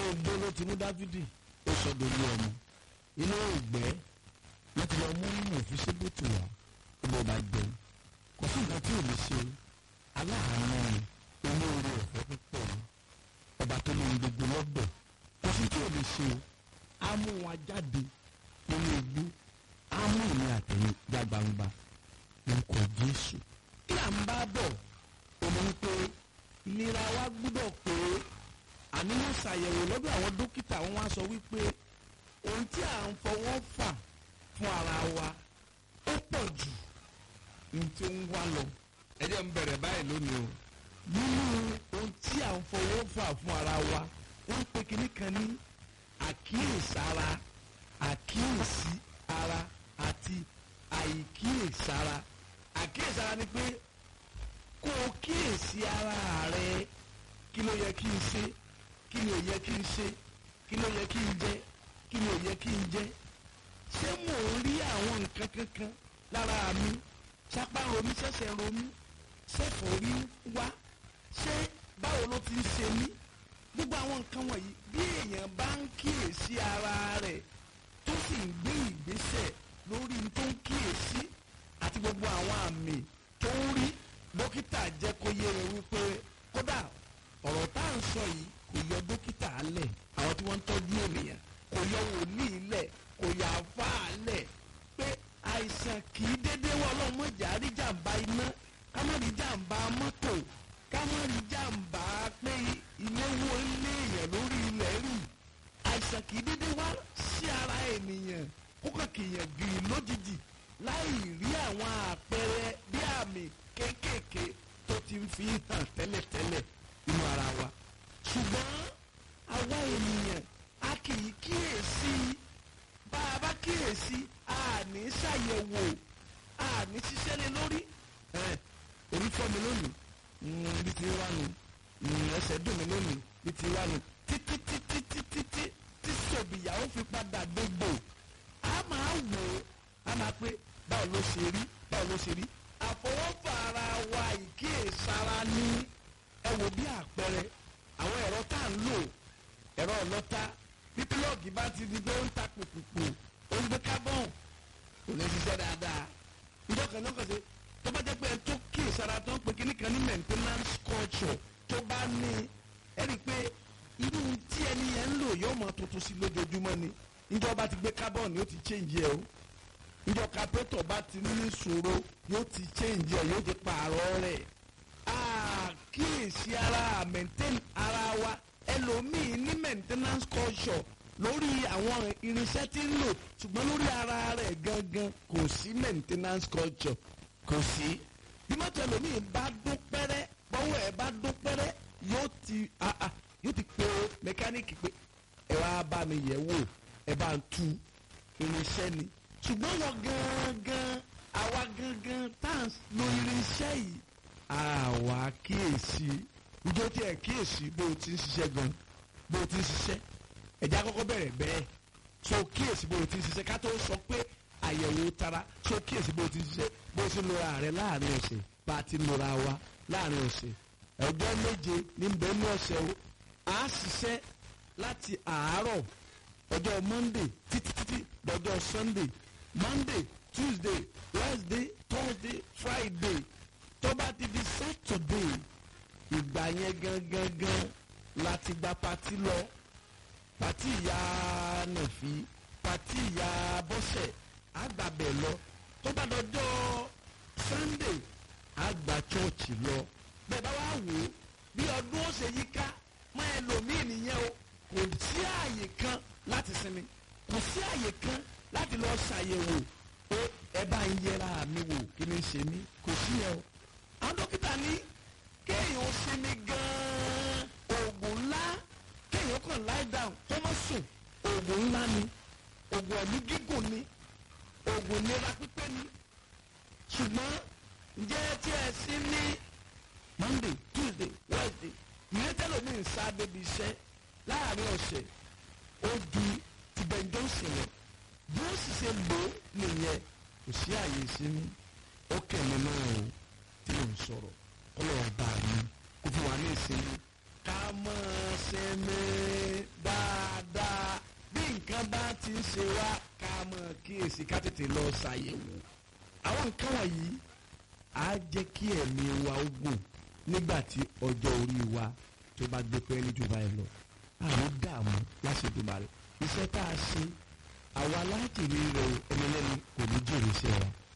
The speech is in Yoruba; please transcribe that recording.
igbó ló ti mú dáfídì ó sọdọ̀ ilé ọmọ inú ìgbẹ́ wọ́n ti lọ mú mọ̀fíṣẹ́bùtù wá ó lọ́ọ́ bá jẹun kò sí nǹkan tí ò lè ṣe aláàánú ni olóore ọ̀fẹ́ púpọ̀ ni ọba tó ní gbogbo lọ́dọ̀ kò sí tí ò lè ṣe o á mú wọn jáde nínú igbó á mú ìní àtẹ̀yìn já gbangba lórúkọ Jésù kí à ń bá bọ̀ òun ni pé ìlera wa gbúdọ̀ pé àníyàn ṣàyẹ̀wò lọ́dọ̀ àwọn dókítà wọn wá sọ wípé ohun tí à ń fọwọ́ fà fún ara wa ó pọ̀ jù ní tí ó ń wá lọ ẹ jẹ́ ń bẹ̀rẹ̀ báyìí lónìí o nínú ohun tí à ń fọwọ́ fà fún ara wa wọ́n pe kinní kan ní àkíyèsára àkíyèsí ara àti àìkíyèsára àkíyèsára ni pé kó o kíyèsí ara rẹ kí ló yẹ kí n ṣe kí ni ò yẹ kí n ṣe kí ló yẹ kí n jẹ kí ni ò yẹ kí n jẹ ṣé mò ń rí àwọn nǹkan kankan lára mi sápá romi ṣẹ̀ṣẹ̀ romi ṣẹ̀fọ̀ rí wá ṣé báwo ló ti ń ṣe mí gbogbo àwọn nǹkan wọ̀nyí bí èèyàn bá ń kíyèsí ara rẹ̀ tó sì ń gbé ìgbésẹ̀ lórí tó ń kíyèsí àti gbogbo àwọn àmì tó ń rí dókítà jẹ́ kó yé rẹ̀ wípé kódà ọ̀rọ̀ tá à ń sọ yìí kò yọ dókítà lẹ̀ àwọn tí wọ́n ń tọ́jú ènìyàn kò yọ wòlíì lẹ̀ kò yọ àfáà lẹ̀ pé àìsàn kì í dédé wọ ọlọ́mọdé àríjàmbá iná ká má rí jàmbá mọ́tò ká má rí jàmbá pé ilé wo ilé èèyàn lórí ilẹ̀ rì àìsàn kì í dédé wá sí ara ènìyàn kókò kìyàn gìrì lójijì láì rí àwọn àpẹẹrẹ bí àmì kéékèèké tó ti ń fi hàn tẹ́lẹ̀tẹ́lẹ̀ nínú ara wa ṣùgbọ́n àwa ènìyàn a kì í kíyèsí bá a bá kíyèsí a ní ṣàyẹ̀wò a ní ṣiṣẹ́ lé lórí orí fọ́ mi lónìí bí ti wá nu ẹsẹ̀ dùn mí lónìí bí ti wá nu títí títí títí tí tí sòbìyàwó fi padà dégbò a máa wò ó a máa pé báwo ló ṣe rí báwo ló ṣe rí àfọwọ́fà ara wa ìkíyèsára ní ẹ wò bí àpẹẹrẹ àwọn ẹ̀rọ tá à ń lò ẹ̀rọ ọlọ́ta bí pílọ́ọ̀gì bá ti di pé ó ń ta pòpòpò ó ń gbé kábọ̀n kò ní ṣiṣẹ́ dáadáa ìjọ kan náà kàn sí tó bá jẹ́ pé ẹ tó kíyèsára tó ń pe kíní kan ní maintenance culture tó bá ní ẹ rí i pé irú tí ẹni yẹn ń lò yóò máa tuntun sí lójoojúmọ́ ni ìjọ bá ti gbé kábọ̀n yóò ti change ẹ o ìjọ kápẹ́tọ̀ bá ti ní ìṣòro yóò ti change ẹ yóò ti pààrọ̀ rẹ̀ kíyèsí ara maintain ara wa ẹlòmíì ní maintenance culture lórí àwọn irinṣẹ́ tí ń lò ṣùgbọ́n lórí ara rẹ̀ gangan kò sí maintenance culture kò sí. bí mọ́tò ẹlòmíì bá dún pẹ́rẹ́ bọ́wọ́ ẹ̀ bá dún pẹ́rẹ́ yóò ti yóò ti pe mẹkáníìkì pé ẹ wá bá mi yẹ̀ wò ẹ bá ń tu irinṣẹ́ ni. ṣùgbọ́n wọ́n gangan àwa gangan tá à ń lo irinṣẹ́ yìí àwa kíyèsí ìjọ tí ẹ kíyèsí bó o ti ń ṣiṣẹ́ gan bó o ti ń ṣiṣẹ́ ẹ̀já kọ́kọ́ bẹ̀rẹ̀ bẹ́ẹ̀ so kíyèsí bó o ti ń ṣiṣẹ́ ká tó sọ pé àyẹ̀wò tara so kíyèsí bó o ti ń ṣiṣẹ́ bó o ti ń lora rẹ láàrin ọ̀sẹ̀ bá a ti ń lora wa láàrin ọ̀sẹ̀ ọjọ́ méje ní bẹ́ẹ̀ ní ọ̀sẹ̀ o à á ṣiṣẹ́ láti àárọ̀ ọjọ́ monday títí títí dọjọ́ sunday monday tuesday wednesday thursday friday tó bá ti di saturday ìgbà yẹn gangan gan láti gba pati lọ pati ìyá nàfi pati ìyá bọ́sẹ̀ àgbàbẹ̀ lọ tó bá dọjọ́ sunday àgbà chọ́ọ̀chì lọ bẹ́ẹ̀ bá wá wò ó bí ọdún ó ṣe yíká mọ́ ẹlòmíì nìyẹn o kò sí àyè kan láti sinmi kò sí àyè kan láti lọ ṣàyẹ̀wò pé ẹ bá ń yẹra mi wò kí ni ṣe mí kò sí yẹn o àwọn dókítà ní kéèyàn sinmi gan-an oògùn ńlá kéèyàn kàn lie down kó má sùn oògùn ńlá ni oògùn ẹ̀mí gígùn ni oògùn ìlera pípé ni ṣùgbọ́n ǹjẹ́ tí ẹ sí ní monday tuesday wednesday ìyẹn tẹ́lẹ̀ ní nsá débi iṣẹ́ láàrin ọ̀sẹ̀ ó di ti Ben Johnson lọ bí ó sì ṣe lò ó nìyẹn kò sí àyè ìsinmi ó kẹ̀mí náà o tí mò ń sọ̀rọ̀ kọ́lọ̀ ọba mi kó fún wa ní ìsinmi ká máa ṣe mí dáa. nǹkan bá ti ń ṣe wá ká mọ̀ kíyèsí ká tètè lọ ṣàyẹ̀wò àwọn nǹkan wọ̀nyí á jẹ́ kí ẹ̀mí wa ó gùn nígbà tí ọjọ́ orí wa tó bá gbé pẹ́ẹ́lí jù báyìí lọ àwọn dààmú láṣẹdùmarè iṣẹ́ tá a ṣe àwa láti rí rẹ ẹni lẹ́nu kò ní jèrè iṣẹ́ wa